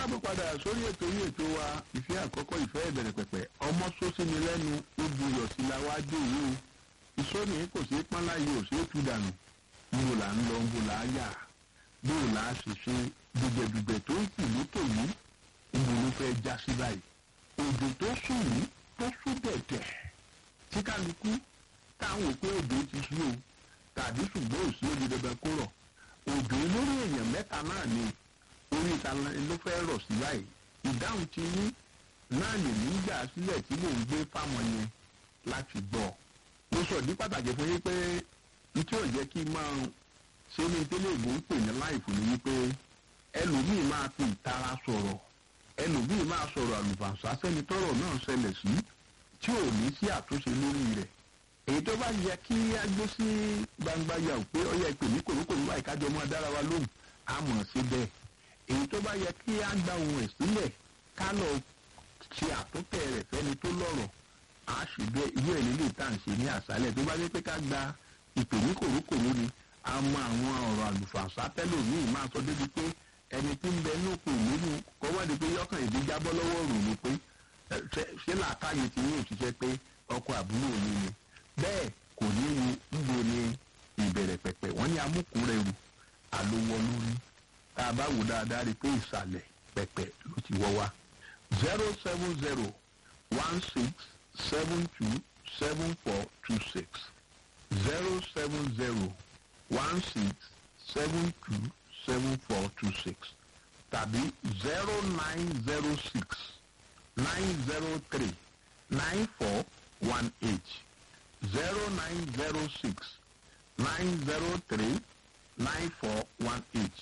káàbọ̀ padà sórí ètò yìí ètò wa ìfẹ́ àkọ́kọ́ ìfẹ́ ìbẹ̀rẹ̀ pẹ̀pẹ̀ ọmọ sósì ni lẹ́nu ó buyọ̀ sí la wá dé yìí o ìsọ́ni kò sí pọ́nlá yìí ò sí tú dànù níbo là ń lọ níbo là á yà bóò là á sì ṣe dùgbẹ̀dùgbẹ̀ tó ń kù lókè yìí níbo ló fẹ́ já sí báyìí òjò tó sùn yìí tó sùn dẹ̀dẹ̀ tí kálukú táwọn òpin òjò ti ṣú o tàbí ṣùgbọ́n òsì òjò dandan kó rọ̀ òjò lórí èèyàn mẹ́ta náà ni orí ìta ló fẹ́ rọ̀ sí báyìí ìdáhùn ti yín náà lè ní gbà sílẹ̀ tí mò ń gbé fáwọn yẹn láti gbọ́ mo sọ ní pàtàkì fún yín pé n tí ò jẹ́ kí n máa ṣe ní tẹ́lẹ̀ ìbò ń pè ní láìfù ni wípé ẹlòmíì máa fi ìtara sọ̀rọ̀ ẹlòmíì máa sọ̀rọ̀ àlùbàṣà sẹ́ni tọ́rọ̀ náà ṣẹlẹ̀ sí tí ò ní sí àtúnṣe lórí rẹ̀ èyí tó bá yẹ kí á gbé sí gbangba yà ó pé ọyẹ ìpè ní kòrókòrò báyìí kájọ mọ́ dára wa lóhùn á mọ̀ sí bẹ́ẹ̀ èyí tó bá yẹ kí á gba ohun ẹ̀ sílẹ̀ ká lọ ṣe àtúntẹ̀ rẹ̀ fẹ́ni tó lọ́rọ̀ á sì bẹ́ irú ẹ̀ nílé tá à ń ṣe ní àṣálẹ̀ tó bá dé pé ká gba ìpè ní kòrókòrò ni a mọ àwọn ọ̀rọ̀ àlùfàǹsá tẹ́lẹ̀ míì máa sọ débi pé ẹni tí ń bẹ ní òkú ìlú kọ́wọ́dé pé yọkàn ìdí jábọ́ lọ́wọ́ rò ní pé ṣé làákàyè ti ní òṣìṣẹ́ pé ọkọ̀ àbúrò mi ni bẹ́ẹ̀ kò ní ní níbo ni ìbẹ̀rẹ̀ pẹ̀pẹ̀ wọ́n ní amúkúrẹ́rù àlówó lórí tá a bá wò dáadáa rí i pé ìsàlẹ̀ pẹ̀pẹ̀ ló ti wọ́ wá. zero seven zero one six seven two seven four two six zero seven zero one six seven two seven four two six tàbí zero nine zero six nine zero three nine four one eight zero nine zero six nine zero three nine four one eight.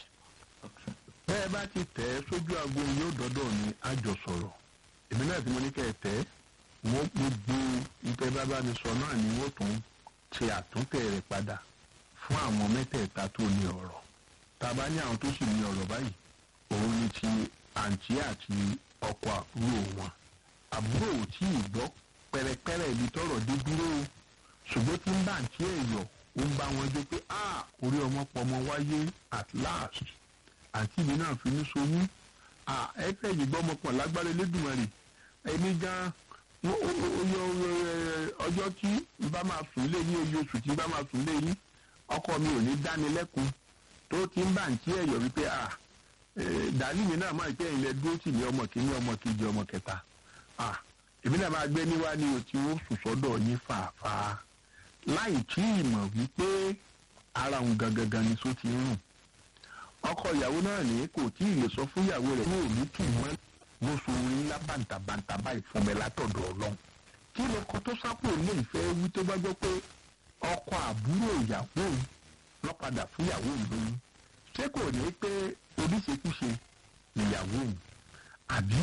bẹ́ẹ̀ bá ti tẹ̀ ẹ́ sójú aago yóò dọ́dọ̀ ní àjọsọ̀rọ̀ èmi náà tí mo ní kẹ́ ẹ tẹ́ wọ́n gbogbo ìtẹ́ bábá mi sọ náà ni wọ́n tún ṣe àtúntẹ̀ rẹ̀ padà fún àwọn mẹ́tẹ̀ẹ̀ta tó ní ọ̀rọ̀ tá a bá ní àwọn tó sì ní ọ̀rọ̀ báyìí òun ni ti àǹtí àti ọkọ àbúrò wọn àbúrò ò tí ì gbọ́ pẹ̀rẹ̀pẹ̀rẹ̀ ibi tọ̀rọ̀ dé dúró o ṣùgbọ́n tí ń bá àǹtí ẹ̀ yọ̀ ó ń bá wọn jó pé a orí ọmọ pọmọ wáyé at last àǹtí mi náà fi ní soyún a ẹ fẹ́ yìí gbọ́ ọmọpọ̀ lágbára Elédùmarè ẹni gan ọjọ́ tí n bá máa sùn lé yín oye oṣù tí n bá máa sùn lé yín ọkọ mi ò ní dáni lẹ́kun tó ti ń bá àǹtí ẹ̀ yọ̀ wípé a dàlí mi náà máa pẹ́ ilẹ̀ dúró tì ní ọmọ kìíní ọmọ kejì ọmọ kẹta èmi náà máa gbé níwá ní o tí ó sùn sọ́dọ̀ yín fàáfàá láì tí ì mọ̀ wípé ara òun gangan ni só ti ń rùn ọkọ ìyàwó náà ní kò tí ì lè sọ fún ìyàwó rẹ̀ ní òní tù mọ́ ló so orin ńlá bàǹtàbàǹtà báyìí fún mi látọ̀dọ̀ ọlọ́run kí lọkọ tó sápò lè fẹ́ wí tó bá gbọ́ pé ọkọ àbúrò ìyàwó lọ́padà fún ìyàwó lóyún ṣé kò ní pé oníṣekúṣe nìyàwó òun àbí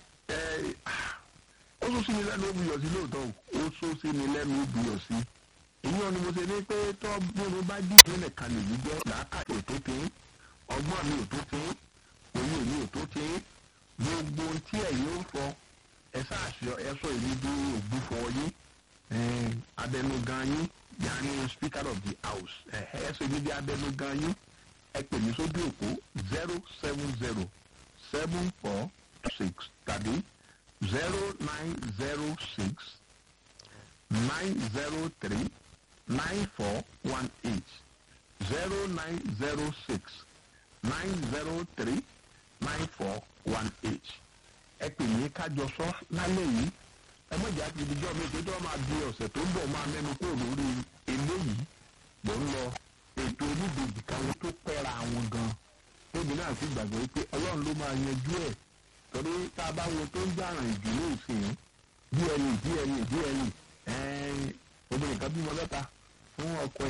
ó sún sí mi lẹ́nu ó buyọ̀ sí lóòótọ́ ó sún sí mi lẹ́nu ó buyọ̀ sí ìyẹn ni mo ṣe ní pé tọ́ bóun bá dì í nìkan lè yí gbọ́ làákàtà ò tó tí ọgbọ́n mi ò tó tí òye mi ò tó tí gbogbo tí ẹ̀ yóò fọ ẹ sáàṣọ ẹ sọ èmi bí ògbúfọ yín abẹnugan yín yanni speaker of the house ẹ ẹ sọ èmi bí abẹnugan yín ẹ pè mí sójú òpó zero seven zero seven four six tàbí zero nine zero six nine zero three nine four one eight zero nine zero six nine zero three nine four one eight ẹ pè mí kájọ sọ lálẹ́ yìí ẹ mọ̀ ìjà gidigidi mi pé tí wọ́n máa di ọ̀sẹ̀ tó ń bọ̀ máa mẹ́nu kúrò lórí eléyìí mò ń lọ ètò oníbejì kan tó pẹ́ra àwọn gan tóbi náà sì gbàgbọ́ pé ọlọ́run ló máa yanjú ẹ̀ torí tá a bá wo tó ń jàràn ìjù ní ìsìn díẹ̀ ní díẹ̀ ní díẹ̀ ní obìnrin kan bímọ mẹ́ta fún ọkọ ẹ̀